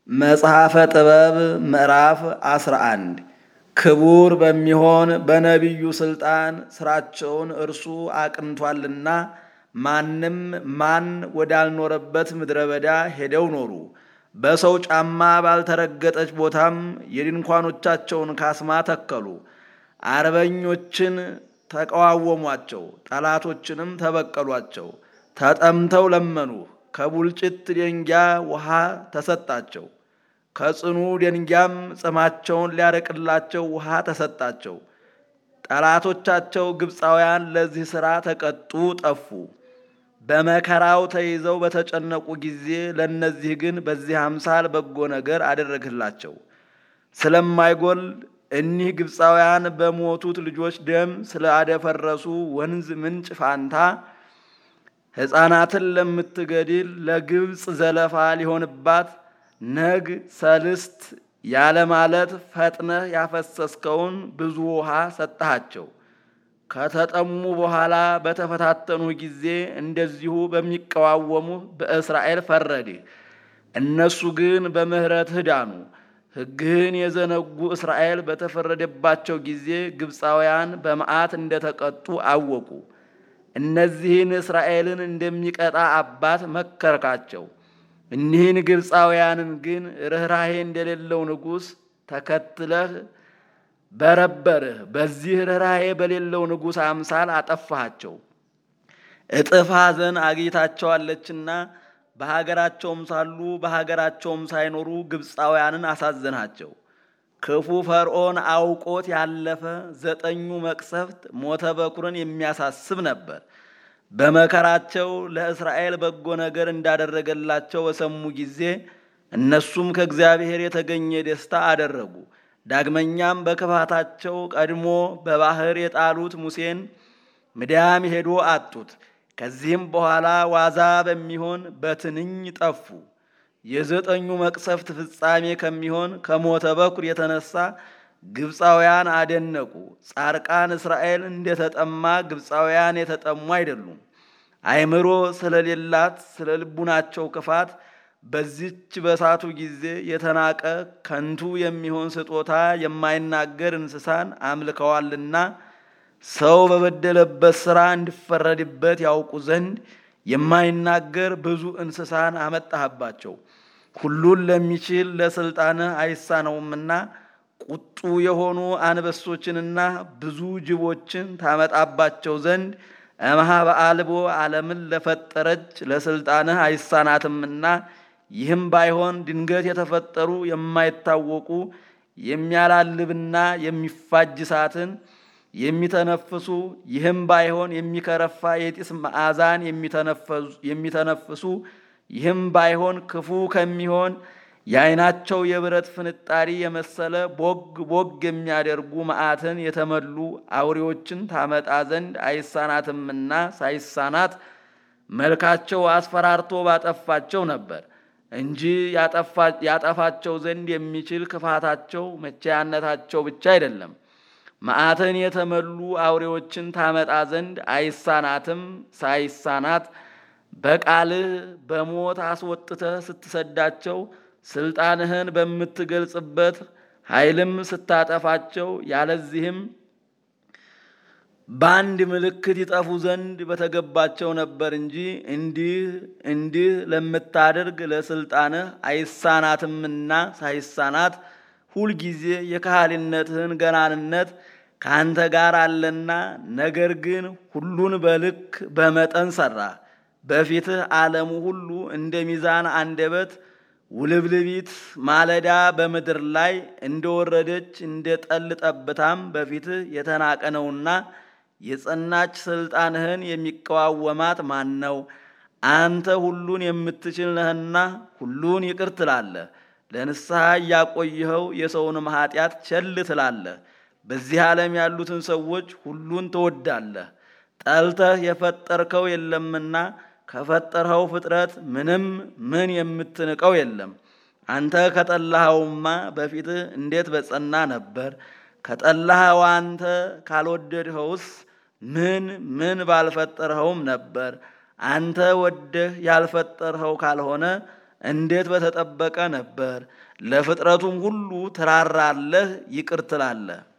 መጽሐፈ ጥበብ ምዕራፍ 11 ክቡር በሚሆን በነቢዩ ሥልጣን ሥራቸውን እርሱ አቅንቷልና ማንም ማን ወዳልኖረበት ምድረ በዳ ሄደው ኖሩ። በሰው ጫማ ባልተረገጠች ቦታም የድንኳኖቻቸውን ካስማ ተከሉ። አርበኞችን ተቃዋወሟቸው፣ ጠላቶችንም ተበቀሏቸው። ተጠምተው ለመኑ፣ ከቡልጭት ደንጊያ ውሃ ተሰጣቸው። ከጽኑ ደንጊያም ጽማቸውን ሊያረቅላቸው ውሃ ተሰጣቸው። ጠላቶቻቸው ግብፃውያን ለዚህ ሥራ ተቀጡ፣ ጠፉ። በመከራው ተይዘው በተጨነቁ ጊዜ ለእነዚህ ግን በዚህ አምሳል በጎ ነገር አደረግላቸው። ስለማይጎል እኒህ ግብፃውያን በሞቱት ልጆች ደም ስለ አደፈረሱ ወንዝ ምንጭ ፋንታ ሕፃናትን ለምትገድል ለግብፅ ዘለፋ ሊሆንባት ነግ ሰልስት ያለ ማለት ፈጥነህ ያፈሰስከውን ብዙ ውሃ ሰጠሃቸው። ከተጠሙ በኋላ በተፈታተኑ ጊዜ እንደዚሁ በሚቀዋወሙ በእስራኤል ፈረድህ። እነሱ ግን በምሕረትህ ዳኑ። ሕግህን የዘነጉ እስራኤል በተፈረደባቸው ጊዜ ግብፃውያን በመዓት እንደተቀጡ አወቁ። እነዚህን እስራኤልን እንደሚቀጣ አባት መከርካቸው። እኒህን ግብፃውያንን ግን ርኅራሄ እንደሌለው ንጉሥ ተከትለህ በረበርህ። በዚህ ርኅራሄ በሌለው ንጉሥ አምሳል አጠፋሃቸው። እጥፍ ሐዘን አግኝታቸዋለችና በሀገራቸውም ሳሉ በሀገራቸውም ሳይኖሩ ግብፃውያንን አሳዘንሃቸው። ክፉ ፈርዖን አውቆት ያለፈ ዘጠኙ መቅሰፍት ሞተ በኩርን የሚያሳስብ ነበር። በመከራቸው ለእስራኤል በጎ ነገር እንዳደረገላቸው በሰሙ ጊዜ እነሱም ከእግዚአብሔር የተገኘ ደስታ አደረጉ። ዳግመኛም በክፋታቸው ቀድሞ በባህር የጣሉት ሙሴን ምድያም ሄዶ አጡት። ከዚህም በኋላ ዋዛ በሚሆን በትንኝ ጠፉ። የዘጠኙ መቅሰፍት ፍጻሜ ከሚሆን ከሞተ በኩር የተነሳ ግብፃውያን አደነቁ። ጻርቃን እስራኤል እንደተጠማ ግብፃውያን የተጠሙ አይደሉም። አእምሮ ስለሌላት ስለ ልቡናቸው ክፋት በዚች በሳቱ ጊዜ የተናቀ ከንቱ የሚሆን ስጦታ የማይናገር እንስሳን አምልከዋልና ሰው በበደለበት ሥራ እንዲፈረድበት ያውቁ ዘንድ የማይናገር ብዙ እንስሳን አመጣህባቸው። ሁሉን ለሚችል ለሥልጣንህ አይሳነውምና ቁጡ የሆኑ አንበሶችንና ብዙ ጅቦችን ታመጣባቸው ዘንድ እምኀበ አልቦ ዓለምን ለፈጠረች ለሥልጣንህ አይሳናትምና ይህም ባይሆን ድንገት የተፈጠሩ የማይታወቁ የሚያላልብና የሚፋጅ እሳትን የሚተነፍሱ ይህም ባይሆን የሚከረፋ የጢስ መዓዛን የሚተነፍሱ ይህም ባይሆን ክፉ ከሚሆን የዓይናቸው የብረት ፍንጣሪ የመሰለ ቦግ ቦግ የሚያደርጉ መዓትን የተመሉ አውሬዎችን ታመጣ ዘንድ አይሳናትምና ሳይሳናት መልካቸው አስፈራርቶ ባጠፋቸው ነበር እንጂ ያጠፋቸው ዘንድ የሚችል ክፋታቸው መቼያነታቸው ብቻ አይደለም። መዓትን የተመሉ አውሬዎችን ታመጣ ዘንድ አይሳናትም ሳይሳናት በቃልህ በሞት አስወጥተህ ስትሰዳቸው ስልጣንህን በምትገልጽበት ኃይልም ስታጠፋቸው ያለዚህም በአንድ ምልክት ይጠፉ ዘንድ በተገባቸው ነበር እንጂ እንዲህ እንዲህ ለምታደርግ ለስልጣንህ አይሳናትምና ሳይሳናት ሁልጊዜ የካህሊነትህን ገናንነት ከአንተ ጋር አለና፣ ነገር ግን ሁሉን በልክ በመጠን ሠራ። በፊትህ ዓለሙ ሁሉ እንደ ሚዛን አንደበት ውልብልቢት ማለዳ በምድር ላይ እንደወረደች እንደ ጠል ጠብታም በፊትህ የተናቀ ነውና የጸናች ስልጣንህን የሚቀዋወማት ማን ነው? አንተ ሁሉን የምትችል ነህና ሁሉን ይቅር ትላለህ። ለንስሐ እያቆይኸው የሰውንም ኃጢአት ቸል ትላለህ። በዚህ ዓለም ያሉትን ሰዎች ሁሉን ትወዳለህ። ጠልተህ የፈጠርከው የለምና ከፈጠርኸው ፍጥረት ምንም ምን የምትንቀው የለም። አንተ ከጠላኸውማ በፊትህ እንዴት በጸና ነበር። ከጠላኸው አንተ ካልወደድኸውስ ምን ምን ባልፈጠርኸውም ነበር። አንተ ወደህ ያልፈጠርኸው ካልሆነ እንዴት በተጠበቀ ነበር! ለፍጥረቱም ሁሉ ትራራለህ፣ ይቅር ትላለህ።